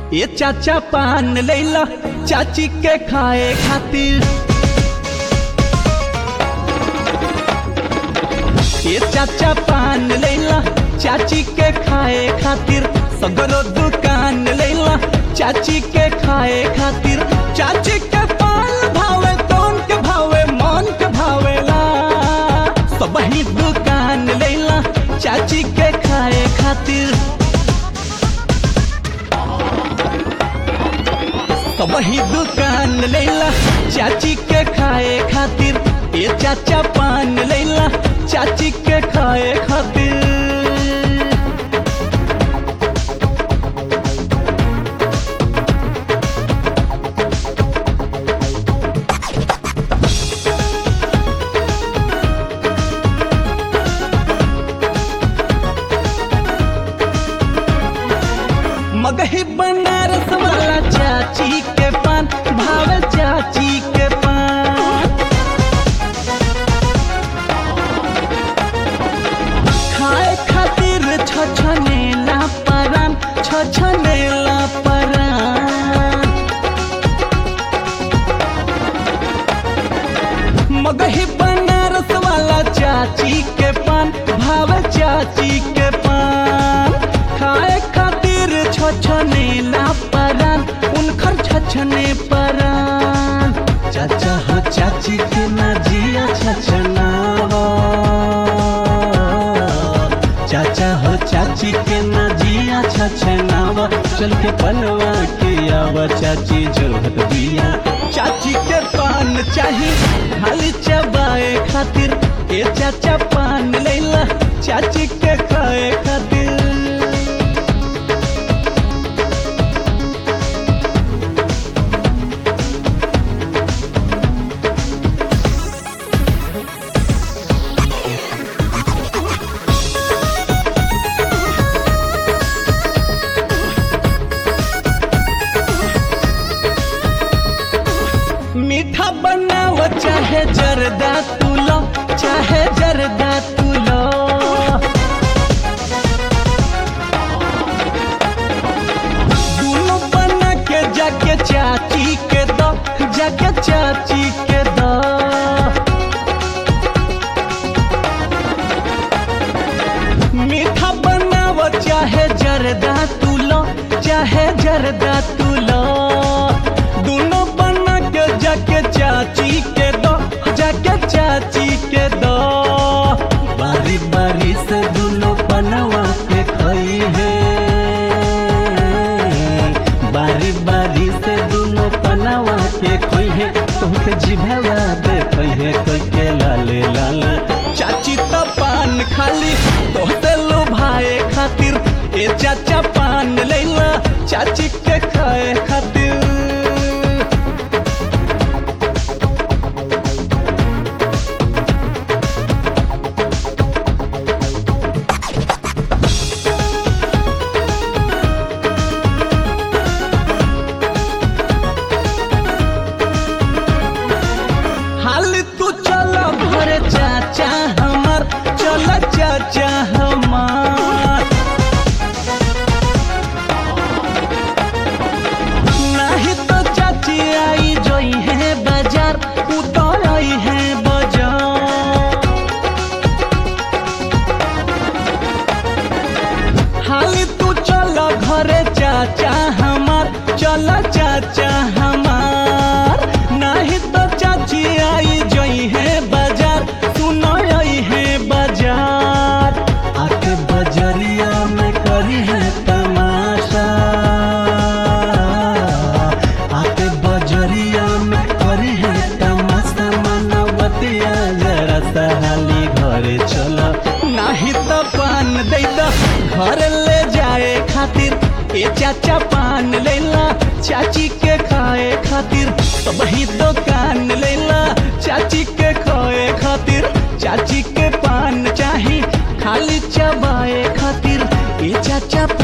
ये चाचा पान लैला चाची के खाए खातिर ये चाचा पान लैला चाची के खाए खातिर सगरो दुकान लैला चाची के खाए खातिर चाची के पान भावे कौन के भावे मन के भावेला सब ही दुकान लैला चाची के खाए खातिर सब ही दुकान लैला चाची के खाए खातिर ये चाचा पान लैला चाची के खाए खातिर मगही बनारस वाला चाची के पान भावे चाची के पान खाए खातिर छछनेला परान छछनेला परान मगही बनारस वाला चाची के पान भावे चाची के पान खाए खातिर छछनेला परान उनकर छछने परान चाचा हो चाची के ना जिया छछनावा चाचा हो चाची के ना जिया छछनावा चल के पनवा के आवा चाची जोहत दिया चाची के पान चाही खाली चबाए खातिर ए चाचा पान लैला चाची के खाए खातिर मीठा बनाव चाहे जरदा तुलो चाहे जरदा तुलो दोनों बना के जाके चाची के दो जाके चाची के दो मीठा बनाव चाहे जरदा तुलो चाहे जरदा तुलो दोनों बना के जाके चाची के दो जाके चाची के दो बारी बारी से दोनों बनवा के खई है बारी बारी से दोनों बनवा के खोई है तुमके जिभवा दे खोई है कोई के लाले लाले चाची तो पान खाली तोहते लो भाई खातिर ए चाचा पान लैला चाची के खाए खातिर हाल तू चल भरे चाचा हमार चल चाचा हमार नहीं तो चाची आई जोई है बाजार उतर आई है बाजार हाल तू चल घरे चाचा हमार चल चाचा हमार नहीं तो चाची आई जोई है बाजार सुनो आई है बाजार आके बजरिया में करी है तमाशा आके बजरिया में करी है तमाशा मनवतिया जरा सहाली घरे चला नाही तो पान दे दो घर ले जाए खातिर ए चाचा पान लेला चाची के खाए खातिर सब ही दुकान लेला चाची के खाए खातिर चाची के पान चाही खाली चबाए खातिर ए चाचा